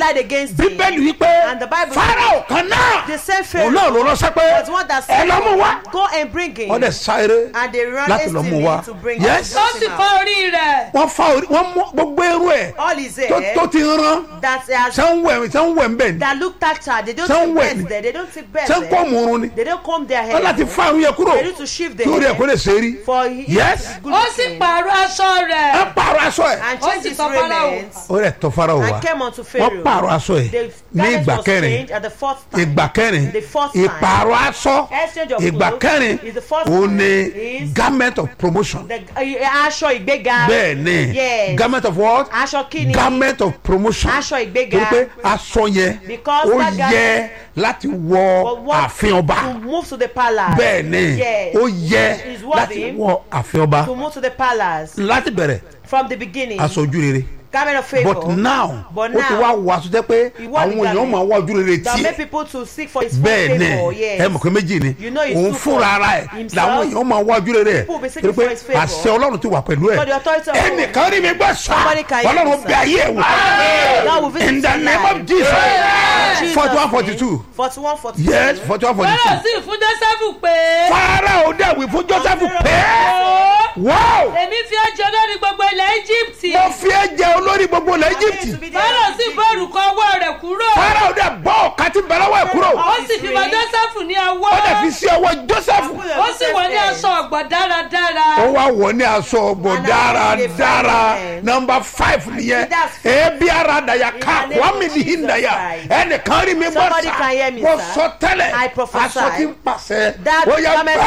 lied against him. bíbélì wípé And the Bible farao kan náà The same òun náà ló Pharaoh ránṣẹ́ pé was one that ẹ said, lọ́ mú wá Go and bring him. wọ́n dẹ̀ sáré And they ran láti lọ́ mú hastily wá to bring yes him. ó sì fọ́ orí rẹ̀ wọ́n fa orí wọ́n mú gbogbo eru ẹ̀ All his tó hair tó ti rán that has sanwó-ẹ̀ sanwó-ẹ̀ ń bẹ̀ ni that looked at her, they don't Some take wet. beds there. They don't take beds sanwó there. ọmọrun ni They don't comb their wọ́n hair. láti fa irun yẹn kúrò They need to shift their kí orí ẹ̀ kó hair lè ṣe rí for he Yes. good ó sì looking. pààrọ̀ aṣọ rẹ̀ ẹ pààrọ̀ aṣọ ẹ̀ and Ó change sì his sọ Pharaoh. raiment ó rẹ̀ tọ́ farao wá and came unto wọ́n Pharaoh. pààrọ̀ aṣọ ẹ̀ The ní garment ìgbà was kẹrin changed at the fourth time. ìgbà kẹrin The fourth time. ìpààrọ̀ aṣọ Exchange of ìgbà clothes kẹrin is the first òun time ni is- garment of promotion The uh, aṣọ ìgbéga. bẹ́ẹ̀ ni Yes. garment of what Aṣọ kíni. garment of promotion Aṣọ ìgbéga. torí pé aṣọ yẹn Because ó that yẹ láti wọ But what- ààfin ọba To move to the palace. bẹ́ẹ̀ ni Yes. ó yẹ Is worthy láti wọ ààfin ọba To move to the palace láti bẹ̀rẹ̀ from the beginning. aṣọ ojú rere Garment of favour. but now But ó ti now, wá wọ aṣọ jẹ́ pé He wore the àwọn èèyàn garment máa wá ojú rere that tiẹ̀ make people to seek for his bẹ́ẹ̀ full ni favour. Yes. ẹ mọ̀ pé méjì ni You know it's òun two fúnra ara ẹ̀ himself. làwọn èèyàn máa wá ojú rere People be ẹ̀ seeking torí pé for his favour. àṣẹ ọlọ́run ti wà pẹ̀lú ẹ̀ For the authority of God. ẹnìkan rí mi gbọ́ sá Somebody can hear ọlọ́run me, bí ayé ẹ̀ wò God will visit in the you name live. of jesus Jesus' forty one name. forty two 41, 42. yes forty one forty Fáráò two sì fún Jósẹ́fù pé farao dàwí fún joseph pé ó wow èmi fi ẹ́ jẹ lórí gbogbo ilẹ̀ Íjíbítì mo fi ẹ jẹ olórí gbogbo ilẹ̀ To be egypt the- Fáráò sì bọ́ òrùka ọwọ́ rẹ̀ kúrò farao dẹ̀ bọ́ ọ̀ka tí bẹ̀rẹ̀ wọ̀ ẹ̀ kúrò ó sì fi bọ́ Jósẹ́fù ní ọwọ́ ó dẹ̀ fi sí ọwọ́ joseph ó sì wọ̀ ní aṣọ ọ̀gbọ̀ dáradára ó wá wọ̀ ní aṣọ ọgbọ̀n And now we dey dáradára find them. nọmba five nìyẹn That's five. ebi ara daya ká In the name kwami of ni hin Jesus daya Christ. ẹnìkan rí mi bọ́ Somebody sá can hear me, wọ́n sir. sọ tẹ́lẹ̀ I prophesy. aṣọ tí ń pàṣẹ That ó yẹ garment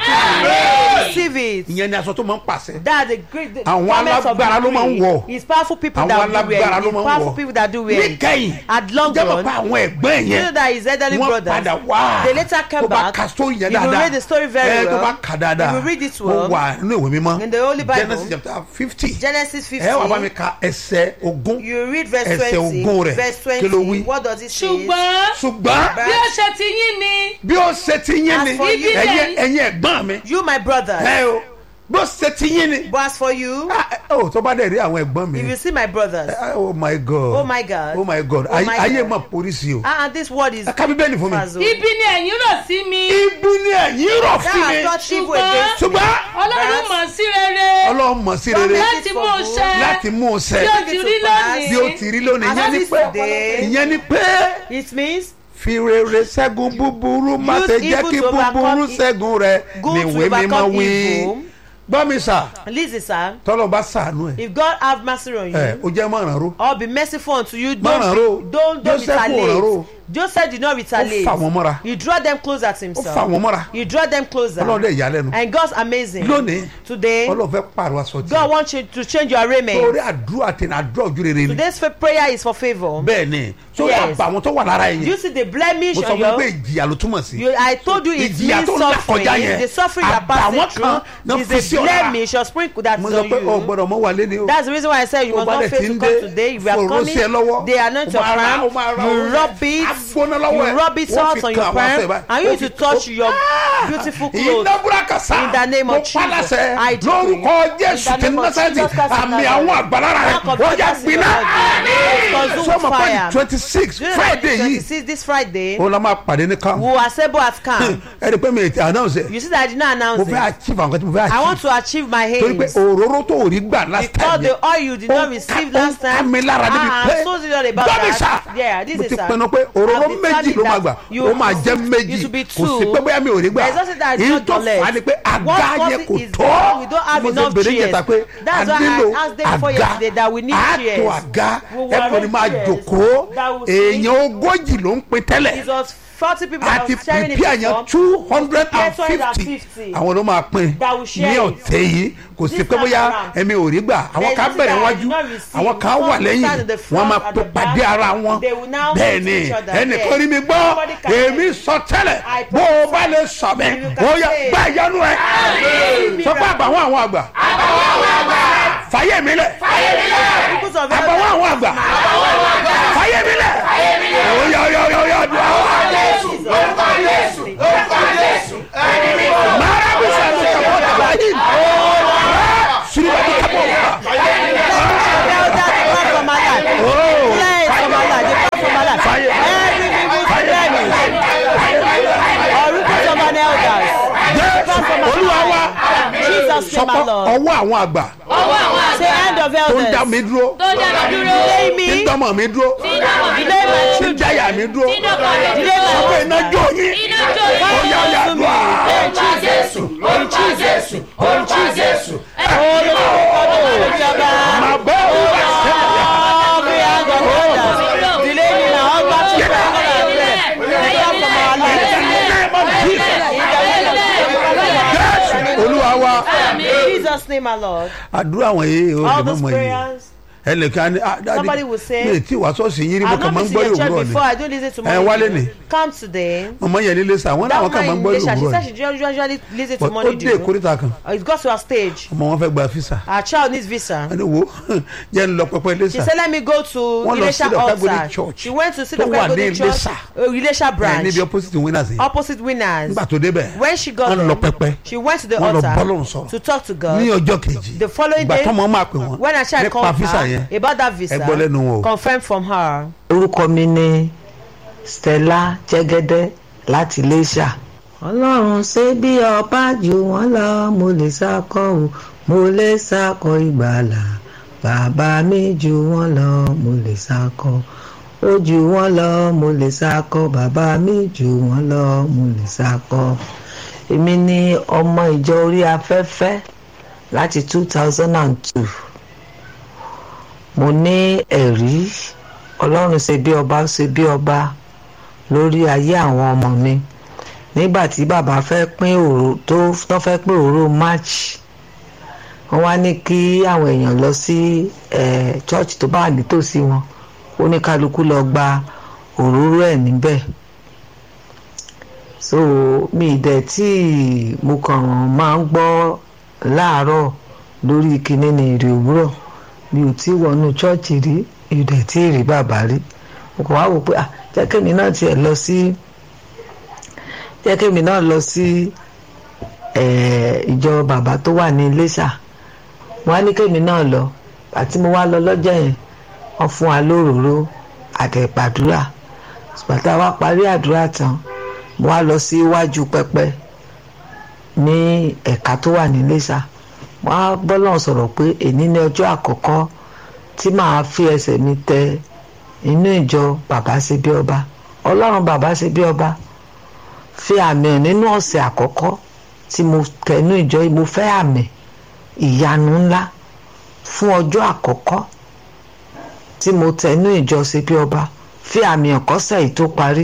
gbà receive it. ìyẹn ni aṣọ tó máa ń pàṣẹ That's the great the Àwọn garment of alágbára ló máa ń victory. wọ̀. It's powerful people àwọn that do wear alágbára it. ló It's máa ń powerful wọ̀ people that do wear it. níkẹyìn At long jẹ́bọ̀ run, pa àwọn ẹ̀gbọ́n you know yẹn that his elderly wọ́n brothers. padà wá They later came tó bá back. ka story yẹn If you dáadáa read the story very ẹ tó well, bá ka dáadáa if you read it ó well, wà nínú ìwé mímọ́ in the Holy Bible, genesis chapter fifty Genesis ẹ wà bá mi 50. ka ẹsẹ̀ ogún You read verse Ẹsẹ̀ 20. ogún rẹ̀. Verse Kí ló wí? 20. What does it say? ṣùgbọ́n ṣùgbọ́n bí ó ṣe ti yín ni bí ó ṣe ti yín ni As for you- ẹ̀yin ẹ̀yin ẹ̀gbọ́n mi You, my brother. ẹ o bí ó ṣe ti yín ni But as for you, Ah, ẹ, o tó bá dẹ̀ rí àwọn ẹ̀gbọ́n mi if you see my brothers, Ah, oh my god Oh my God. oh my god Oh Ay- my ayé God. mà polisi o ah, this word is ẹ ká bíbélì fún mi Fazo. ibi ni ẹ̀yin rò sí mi ibi ni ẹ̀yin rọ̀ That sí has mi touched evil Ṣùgbọ́n- against you. ṣùgbọ́n ọlọ́run mọ̀ sí rere ọlọ́run mọ̀ sí rere láti mú un ṣẹ láti mú un bí ó ṣẹ ti rí lónìí bí ó ti rí lónìí As ìyẹn ni it is pé today. ìyẹn ni pé It means fi rere ṣẹ́gun búburú má Use ṣe jẹ́ evil kí to overcome búburú e- ṣẹ́gun rẹ good ni to ìwé mímọ́ overcome wí evil. gbọ́ mi sà listen, sir. tọ́lọ́ bá sàánú ẹ̀ If God have mercy on you, ẹ̀ ó jẹ́ mọ̀ràn ró or be merciful unto you, Má ràn don't ró. be, don't don't Joseph ò ràn ró. retaliate. Joseph did not retaliate. fà wọ́n mọ́ra. He draw them closer to ó himself. fà wọ́n mọ́ra He draw them closer. ọlọ́run dẹ̀ yà á lẹ́nu And God's amazing. lónìí Today, ọlọ́run fẹ́ pààrọ̀ aṣọ God tí wants you to change your raiment. torí àdúrà tẹ̀ ní àdúrà ojú rere ni Today's fa- prayer is for favor. bẹ́ẹ̀ ni sórí Yes. àbà àwọn tó wà lára You yẹn see the blemish mo sọ on fún mi pé your. ìjìyà ló túmọ̀ sí You, I told you it Ìjìyà means tó ń là suffering. kọjá yẹn, The suffering you are àbàwọ́n passing kan náà through fi is sí a ọ lára. blemish or sprinkle that's mo on sọ pé o you. gbọ́dọ̀ mọ́ wà lẹ́ni o That's the reason why I said you tó must bá not dẹ̀ fail ti to ń come dé today. If you are fòrò sí ẹ coming, lọ́wọ́ they anoint o your máa ra- palm, o máa ra you orí rub rẹ̀, it, á gbóná lọ́wọ́ ẹ̀, you rub it wọ́n salt fi on your kan àwọn aṣọ ẹ̀ palm, báyìí, and you wọ́n need to fi- touch ó- your Ah! beautiful clothes. iná búrákàsá In the name mo of Jesus, pálásẹ I decree. lórúkọ jésù In the tí name of násàtì Jesus Christ of àmì Nazareth. àwọn àgbàlára rẹ Mark of ó yà Jesus gbiná is consumed sọmọ pé fire. twenty six Do you know that friday yìí 26 this Friday, ó la máa pàdé ní kan we will assemble at camp. ẹ rí i pé mi ti announce ẹ You see that I did not mo announce fẹ́ it. achieve àwọn kan tí mo fẹ́ I want achieve to achieve my torí pé aims. òróró tó ò rí gbà last Because time the yẹn oil you did ó not ń receive ká- ó ń last ká time. mi lára débi Ah, pé I'm so serious about gbọ́ mi that. sá Yeah, this mo is ti sir. pinnu pé òróró I've méjì determined ló máa that gbà you- ó máa jẹ́ you méjì should be kò sí two. pé bóyá mi ò rí gbà There's nothing that is èyí not tó your leg. fà á ni pé àga What yẹn causes kò is tó that we don't have mo ṣe enough bèrè chairs. jẹta pé a That's why I nílò asked them before àga yesterday that we need àtò chairs. àga We will ẹ kò ní arrange máa chairs jòkó that will sit. èèyàn ogójì ló ń pin tẹ́lẹ̀ It was 40 people that àti was sharing it pípí àyàn before. two hundred and Yes, 250. fifty àwọn ló máa pín That will share ní it. ọ̀tẹ̀ yìí kò sí This pé time bóyá around. ẹ̀mi ò rí gbà àwọn There is kan nothing bẹ̀rẹ̀ that I wájú did not receive. àwọn kan Some wà will lẹ́yìn stand in the wọ́n front, máa at the back. pàdé ara wọn They will now bẹ́ẹ̀ meet ni each other. ẹnìkan Yes. rí mi gbọ́ Somebody can èmi say- sọ tẹ́lẹ̀ I bó o bá lè sọ mi You can ó yẹ say- gbá ìyanu ẹ sọ pé àbàwọ́n àwọn àgbà fàyè mi lẹ̀ Because of àbàwọ́n àwọn àgbà fàyè mi lẹ̀ ó yà ó yà ó yà ó yà dùn àwọn. Mara bisa lu kapota lain. Sudah di kapota. Tell that to come from my life. Oh. Clear it from my life. The name, my sọpọ Lord. ọwọ́ àwọn àgbà ọwọ́ àwọn Say àgbà hand of tó ń dá elders. mi dúró tó dá mi dúró Delay tí ń me. dánmọ̀ mi dúró tí dáwọ̀ mi Delay my tí ń children. dáyà mi dúró tí dọ́kọ̀ rẹ̀ Delay my sọpọ iná husband. jó yín iná jó ó yín yá yá to me. dùn á. orúkọ jésù orúkọ jésù orúkọ jésù Ìjọba. màá bọ́ òun wá sẹ́yìn. Every hand of elders. Delay me now. All back to the hand of elders. Deliver from our lives. name of Jesus. Yes, olúwa wa In Jesus' name, my Lord. àdúrà àwọn yìí ó All lè those mọ̀ yìí prayers. ẹnìkan ní ah, dáàdi, Somebody will say, mi ì tí wàá sọ́ọ̀sì yín rí mo I've kàn not máa ń been to gbọ́ your church òwúrọ̀ ni before. I don't listen to ẹ wálé morning. ni dew. Come today. mọ̀mọ́ yẹn líle sà wọ́n That láwọn kàn máa ń woman gbọ́ in Malaysia, she òwúrọ̀ said ni she usually listen to But ó morning dé dew. ìkórìtà kan It got to her stage. ọmọ wọn fẹ́ gba fisa Our child needs visa. ẹni wo jẹ́ ń lọ pẹpẹ She lẹ́sà said, let me go to Wọ́n lọ Ilesha sí the Kagodi altar. church She went to see tó the wà ní Kagodi church, Ilesha. uh, Ilesha branch, níbi opposite winners yẹn opposite winners. nígbà tó débẹ̀ When she got wọ́n lọ there, pẹpẹ she went to the wọ́n lọ bọ́lọ́run altar sọ̀rọ̀ to talk to ní God. ọjọ́ kejì The following ìgbà day, tọ́mọ máa pè wọ́n when her child nípa called fisa yẹn her about that visa, ẹ gbọ́ lẹ́nu wọn o. confirmed from her. orúkọ mi ni stella jẹgẹdẹ láti iléṣà. ọlọ́run ṣe bí ọba jù wọ́n lọ mo lè sákọ̀ o mo lè sákọ̀ ìgbàlà bàbá mi jù wọ́n lọ mo lè sákọ̀ ó jù wọ́n lọ mo lè sákọ̀ bàbá mi jù wọ́n lọ mo lè sákọ̀. èmi ni ọmọ ìjọ orí afẹ́fẹ́ láti two thousand and two mo ní ẹ̀rí ọlọ́run ṣe bí ọba ṣe bí ọba lórí ayé àwọn ọmọ mi nígbà tí bàbá fẹ́ pín òró tó tó fẹ́ pín òró march wọ́n wá ní kí àwọn èèyàn lọ sí eh, church tó bá wà nítòsí wọn ó ní kálukú lọ gba òróró ẹ̀ níbẹ̀ so mi dẹ̀ tí mo kàn máa ń gbọ́ láàárọ̀ lórí kinní ní èrè òwúrọ̀ mi ò tí wọnú chọ́ọ̀chì rí mi ò dẹ̀ tí rí bàbá rí mo kàn wá wò pé ah jẹ́ kémi náà tiẹ̀ lọ sí jẹ́ kémi náà lọ sí eh, ìjọ bàbá tó wà ní Iléṣà mo wá ní kémi náà lọ àti mo wá lọ lọ́jọ́ yẹn wọ́n fún wa lóròró àtẹ̀gbàdúrà bàtà wa parí àdúrà tán mo wá lọ sí iwájú pẹpẹ ní ẹ̀ka tó wà ní Iléṣà wọ́n á bọ́lọ̀ sọ̀rọ̀ pé èní ní ọjọ́ àkọ́kọ́ tí màá fi ẹsẹ̀ mi tẹ inú ìjọ bàbá ṣe bí ọba ọlọ́run bàbá ṣe bí ọba fi àmì hàn nínú ọ̀sẹ̀ àkọ́kọ́ tí mo tẹ inú ìjọ yìí mo fẹ́ àmì ìyanu ńlá fún ọjọ́ àkọ́kọ́ tí mo tẹ inú ìjọ ṣe bí ọba fi àmì hàn kọ́sẹ̀ yìí tó parí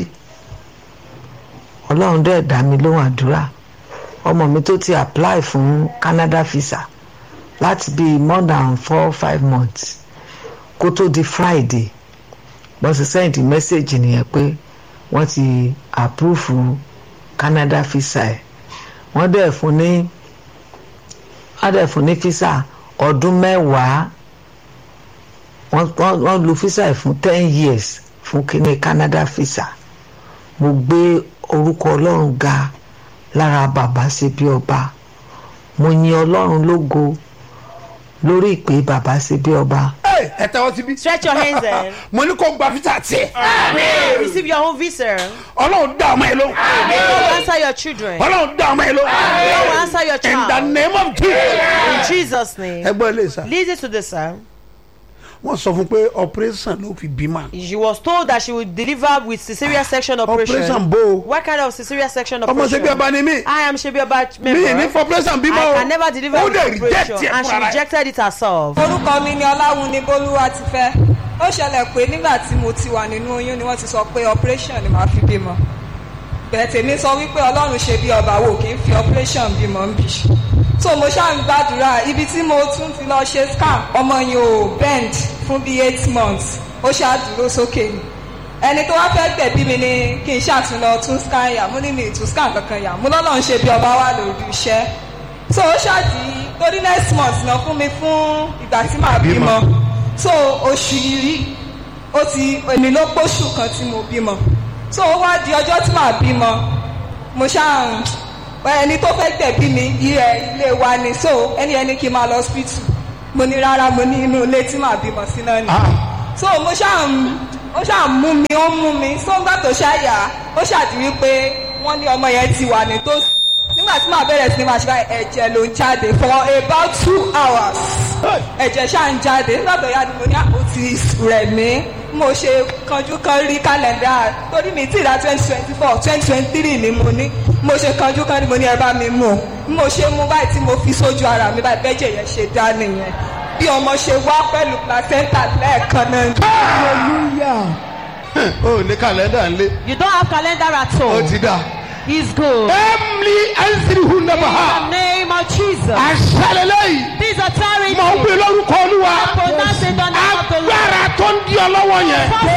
ọlọ́run dẹ̀ dá mi lóhùn àdúrà ọmọ mi tó ti apply fún Canada visa láti bíi more than four five months kó tó di Friday wọ́n ti send message nìyẹn pé wọ́n ti approve Canada visa ẹ̀ wọ́n dẹ̀ fún ní wọ́n dẹ̀ fún ní visa ọdún mẹ́wàá wọ́n wọ́n wọ́n lu visa ẹ̀ fún ten years fún kíní Canada visa mo gbé orúkọ Ọlọ́run ga lára bàbá ṣe bí ọba mo yin Ọlọ́run lógo lórí ìpè bàbá ṣe bí ọba Hey, ẹ tẹ́wọ́ síbí. Stretch your hands in. mo ní kó gba fisa tiẹ̀. Receive your own visa. ọlọ́run dá ọmọ yẹn lóhùn. God will answer your children. God ọlọ́run dá ọmọ yẹn lóhùn. will answer your in the child. name of Jesus. In Jesus' name. ẹ gbọ́ ilé sá. Listen to this, sir. wọ́n sọ fún pé operation ló fi bímọ. She was told that she would deliver with cesarean section operation. operation bó o. What kind of cesarean section ọmọ operation? ṣe bí ọba ni mí. I am Shebiaba mi ì ní member. fọ operation bímọ o. I can never deliver ó with dẹ̀ reject operation ẹ̀ and she fúnra rẹ̀. rejected it herself. orúkọ mi ni ọláwùnní bólúwa ti fẹ́ ó ṣẹlẹ̀ pé nígbà tí mo ti wà nínú oyún ni wọ́n ti sọ pé operation ni màá fi bímọ bẹ́ẹ̀ tèmi sọ wípé ọlọ́run ṣe bí ọba wò kí n fi operation bímọ ń bì so mo ṣáà ń gbàdúrà ibi tí mo tún ti lọ ṣe scan ọmọ yẹn ò bend fún bíi eight months ó ṣáà dúró sókè ni ẹni tó wá fẹ́ gbẹ̀bí mi ni kí n ṣàtúnlọ tún scan yà mo ní mi ìtún scan kankan yà mo lọ́lọ́run ṣe bí ọba wà lórí iṣẹ́ so ó ṣáàdì torí next month náà fún mi fún ìgbà tí màá bímọ so oṣù yìí ó ti èmi ló póṣù kan tí mo bímọ so ó wá di ọjọ́ tí màá bímọ mo ṣáà ẹni tó fẹ́ gbẹ̀bí mi ilé ilé wa ni so ẹni ẹni kí n máa lọ hospital mo ní rárá mo ní inú ilé tí màá bímọ sí náà ni so mo ṣáà ń- ó ṣáà mú mi ó mú mi so ńgbà tó ṣáà yà ó ṣàdí wípé wọ́n ní ọmọ yẹn ti wà nítòsí nígbà tí màá bẹ̀rẹ̀ sí ni màá ṣe báyìí ẹ̀jẹ̀ ló ń jáde for about two hours ẹ̀jẹ̀ ṣáà ń jáde nígbà tó yá ni mo ní àpò ti rẹ̀ mí mo ṣe kanjú kan rí kálẹ̀ndà torí mi tí ìdá twenty twenty four twenty twenty three ni mo ní mo ṣe kanjú kan ni mo ní ẹ bá mi mú mo ṣe mú báyìí tí mo fi sójú ara mi báyìí bẹ́jẹ̀ yẹn ṣe dá nìyẹn bí ọmọ ṣe wá pẹ̀lú placenta lẹ́ẹ̀kan náà. o ní kàlẹ́ndà ńlẹ̀ You don't have calendar at ó all. ti dà. It's good. emily ansirihu In nabaha the name of Jesus. aṣálẹ̀lẹ́yìn This authority. mo ń pè lórúkọ olúwa Pronounce it on the name of the Lord. agbára tó ń di ọ lọ́wọ́ yẹn Forces